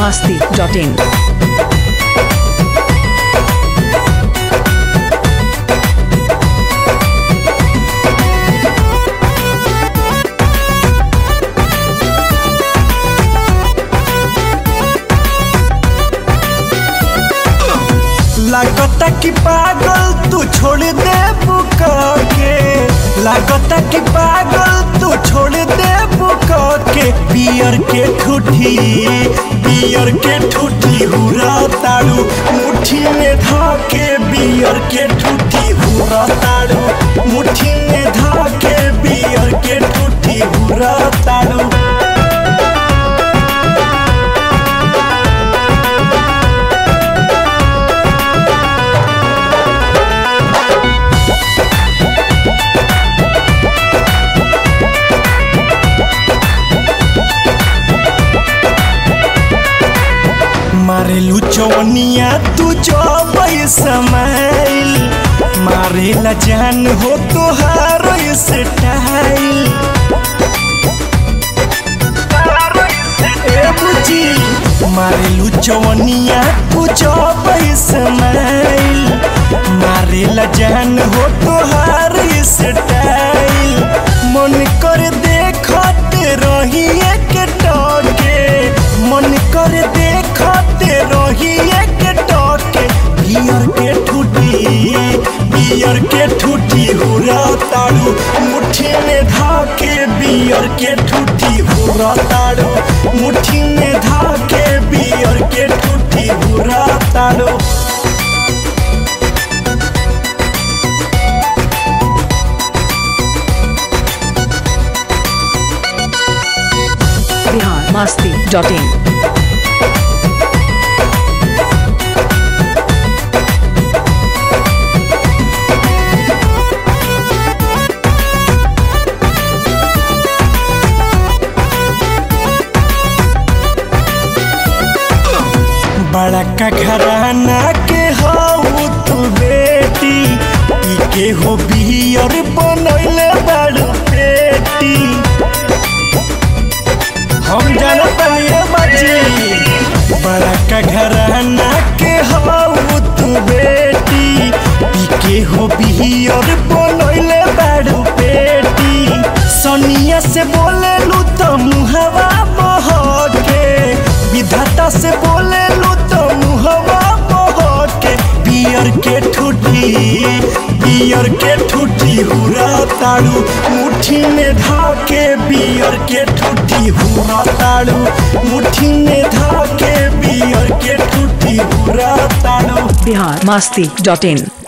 masti.in. लागता कि पागल तू छोड़ दे बुका के लागता कि पागल तू छोड़ दे बुका के बियर के ठूठी बियर के ठूठी हुरा ताड़ू मुट्ठी में धाके बियर के ठूठी हुरा ताड़ू मुट्ठी में धाके बियर के ठूठी हुरा ताड़ू मारेलू चौनिया तू जब समाइल मारेला जान हो तोहार स्टाइल ए बुची मारेलू चौनिया तू जब समाइल मारेला जान हो तोहार स्टाइल मन कर देखत रही एक टके मन कर देखते रही एक टके बियर के ठूठी बियर के ठूठी हुरा ताड़ू मुट्ठी में धाके बियर के ठूठी हुरा ताड़ू मुट्ठी में धाके बियर के ठूठी हुरा ताड़ू Bihar masti.in. बड़ा का घराना के हऊ तू बेटी ई के हो बियर बनैले बड़ पेटी हम जानत नहीं बाजी बड़ा का घराना के हऊ तू बेटी ई के हो बियर बनैले बड़ पेटी सनिया से बोले लू तो मुहवा बहके विधाता से बोले लू तो मुहवा बहके बियर के ठूठी बियर के ठूठी हुरा ताड़ू मुट्ठी में धाके बियर के ठूठी हुरा ताड़ू मुट्ठी में धाके बियर के ठूठी हुरा ताड़ू Bihar masti.in.